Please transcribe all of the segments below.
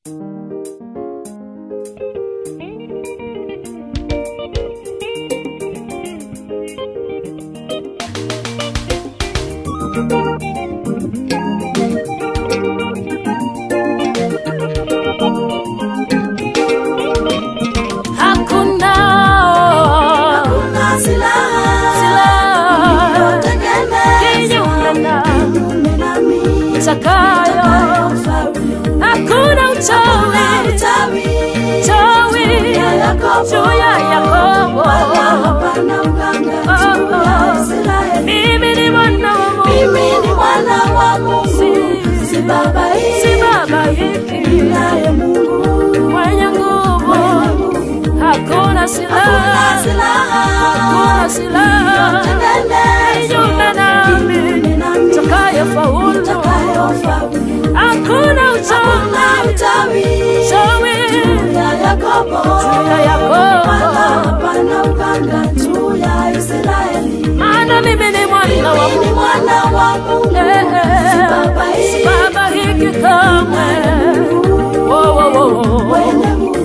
Hakuna Hakuna silaha silaha iliyotengenezwa kinyume na kinyume nami itakayo. itakayofaulu. Hakuna uchawi Hakuna uchawi chawi ya Yakobo, juu ya Yakobo. wala hapana uganga juu ya Israeli. Mimi ni mwana wa Mimi Mungu, ni mwana wa Mungu, Si- si baba si hii, baba hiki naye Mungu mwenye nguvu. Hakuna silaha, Hakuna silaha hakuna silaha kinyume nami itakayo faulu. itakayofaulu. Hakuna uchawi Hakuna uchawi chawi ya Yakobo, juu ya Yakobo. wala hapana uganga juu ya Israeli. maana mimi ni mwana wa Mimi ni Mungu. mwana wa Mungu, Eh, eh, si baba hii, baba hiki kamwe. Wo, wo, wo, wo. mwenye nguvu.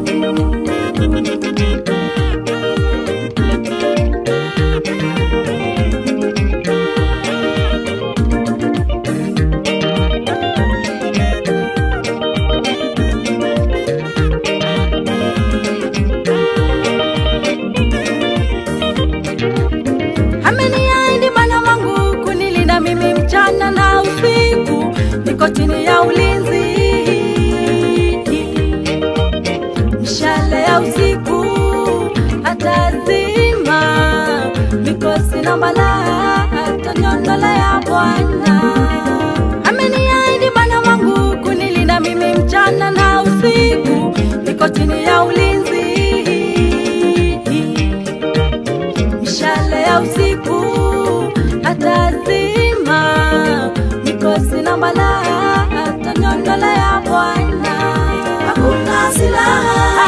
Ameniahidi Bwana wangu kunilinda mimi mchana na usiku, niko chini ya ulinzi. Mishale ya usiku atazima, mikosi na balaa ataniondolea Bwana. Ameniahidi Bwana wangu kunilinda mimi mchana na usiku, niko chini ya ulinzi mishale ya usiku atazima, mikosi na balaa ataniondolea Bwana. Hakuna silaha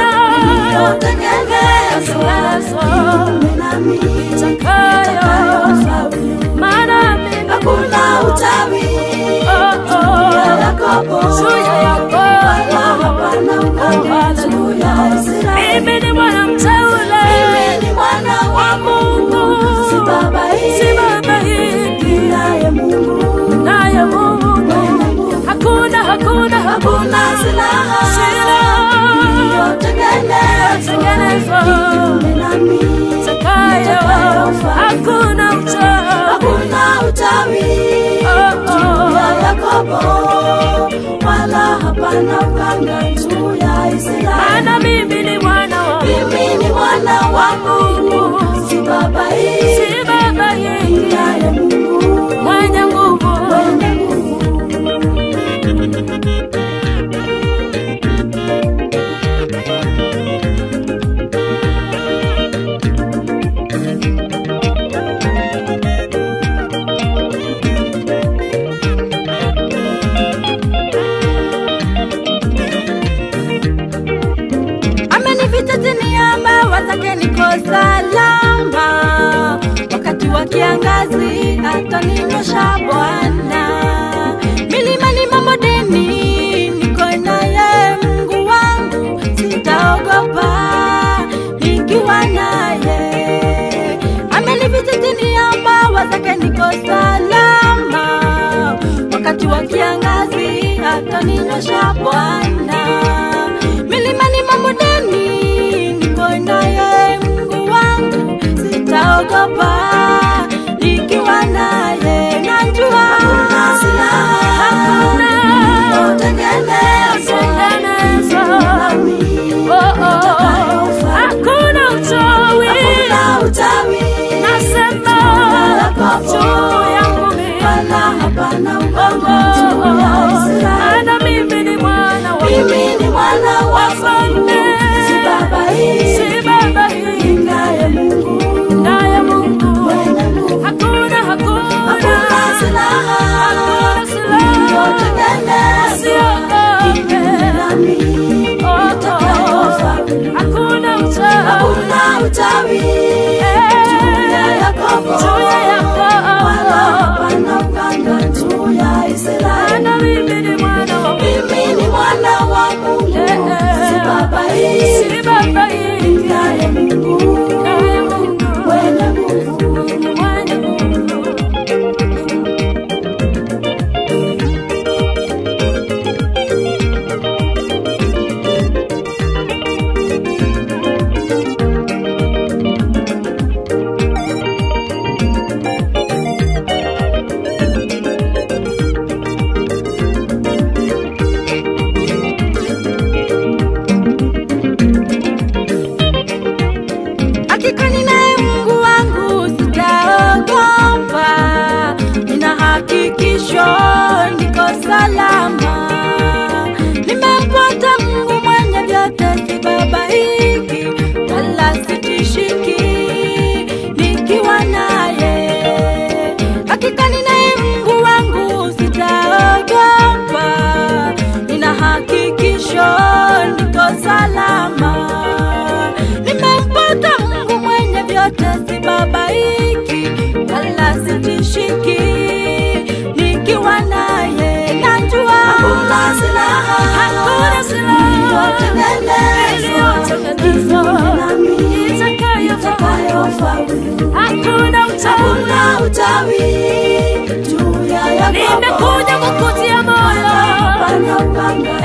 iliyotengenezwa kinyume nami itakayofaulu. Maana mimi Hakuna uchawi oh, ya oh, Yakobo, juu ya Yakobo. wala hapana uganga juu ya Israeli. Mimi ni mwana mteule, Mimi ni mwana wa Mungu, si baba hii, si baba hiki naye Mungu. naye Mungu. Hakuna, hakuna, Hakuna silaha silaha iliyotengenezwa kinyume nami itakayo. Hakuna uchawi Hakuna uchawi oh, juu ya oh. Yakobo, wala hapana uganga juu ya Israeli. Maana mimi ni mwana wa Mimi ni mwana wa Mungu, si baba hii, si baba hiki naye Mungu mwenye nguvu. mwenye nguvu. amenificha chini ya mbawa zake, niko salama. Wakati wa kiangazi ataninyosha Bwana. Milimani mabondeni, niko naye Mungu wangu, sitaogopa nikiwa naye. Amenificha chini ya mbawa zake, niko salama. Wakati wa kiangazi ataninyosha Bwana milimani mabondeni, niko naye Mungu wangu, sitaogopa nikiwa naye. Najua hakuna Hakuna iliyotengenezwa Oh, oh. Hakuna uchawi utawi nasema juu yangu mimi. wala hapana Oh, uganga oh, juu ya oh. Israeli. Maana mimi ni mwana wa Mimi mwisho niko salama. Nimempata Mungu mwenye vyote, sibabaiki wala sitishiki, nikiwa naye najua Hakuna silaha hakuna silaha iliyotengenezwa itakayofaulu. Hakuna uchawi Hakuna utawi juu ya Yakobo. nimekuja kukutia moyo Hapana upanga